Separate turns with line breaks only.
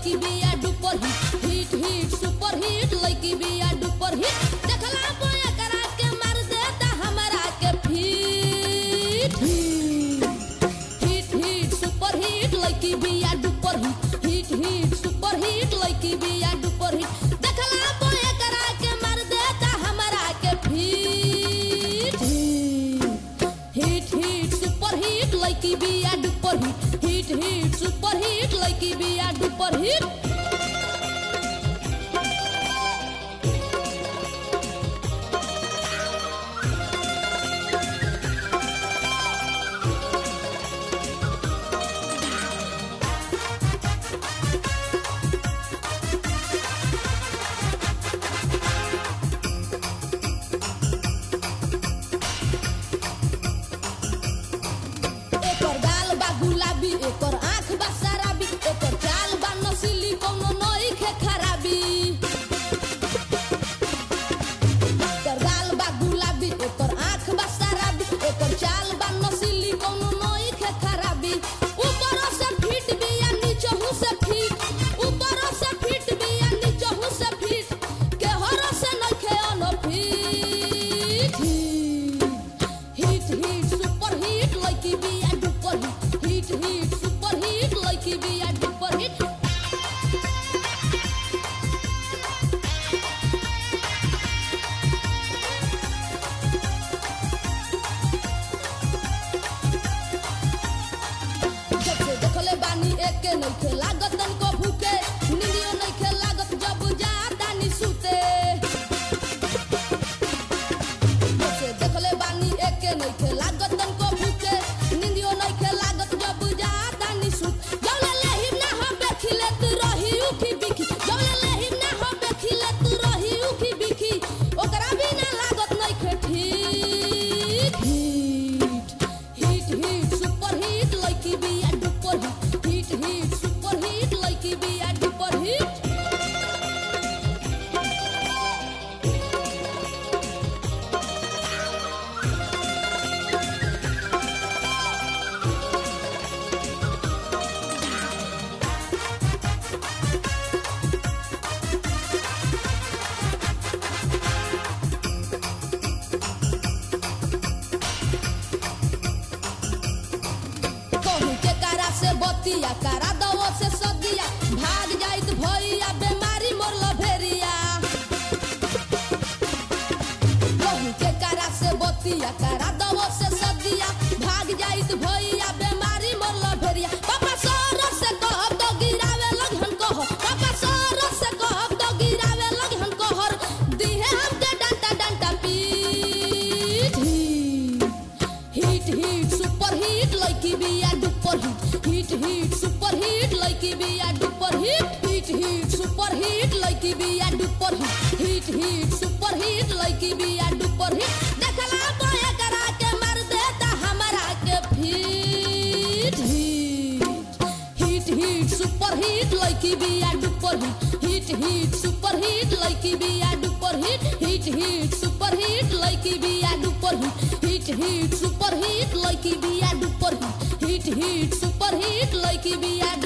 लड़की बिया duper hit hit hit super hit लड़की बिया डुपर हिट देखला बोया करा के मार देता हमरा के fit hit hit super hit लड़की बिया duper hit hit hit super hit लड़की बिया डुपर हिट देखला बोया करा के मार देता हमरा के fit hit hit super hit लड़की बिया duper hit hit hit super hit लड़की बिया डुपर हिट एकर गाल बा गुलाबी एकर आँख बा शराबी एकर चाल बा नसीली कोनो नई खे खराबी एकर गाल बा गुलाबी एकर आँख बा शराबी एकर चाल बा नसीली कोनो नई खे खराबी ऊपर से फिट बिया नीचहु से फिट ऊपर से फिट बिया नीचहु से फिट केहर से नखे unfit hit hit super hit लड़की बिया duper hit hit hit super hit लड़की बिया डुपर हिट जब से देखले बानी एके नइखे लागत तनको भूखे नींदियो नइखे लागत जब जाता नी सुते जब से देखले बानी एके नइखे लागत तनको भूखे नींदियो नइखे लागत जब जाता नी सुत जौले लेही ना हो बेखिले तू रही उखी बिखी जौले लेही ना हो बेखिले तू रही उखी बिखी ओकरा बिना लागत नइखे ठीक hit hit hit super hit लड़की बिया duper hit hit hit super hit लड़की बिया डुपर हिट कहूँ के कारा से बतिया कारा दवो से सदिया भाग जाइत भैया बेमारी मोर लभेरिया कहूँ के कारा से बतिया कारा दवो से सदिया भाग जाइत भैया बेमारी मोर लभेरिया पापा सर से कहब तो गिरावे लगहन कह पापा सर से कहब तो गिरावे लगहन कहर दिहे हमके डंटा डंटा पीट हिट हिट सुपर हिट लड़की बिया duper hit hit hit super hit लड़की बिया duper hit hit hit super hit लड़की बिया duper hit hit hit super hit लड़की बिया डुपर हिट देखला बोया करा के मार देता हमरा के fit hit hit hit super hit लड़की बिया duper hit hit hit super hit लड़की बिया duper hit hit hit super hit लड़की बिया duper hit hit hit super hit लड़की बिया duper hit hit hit super hit लड़की बिया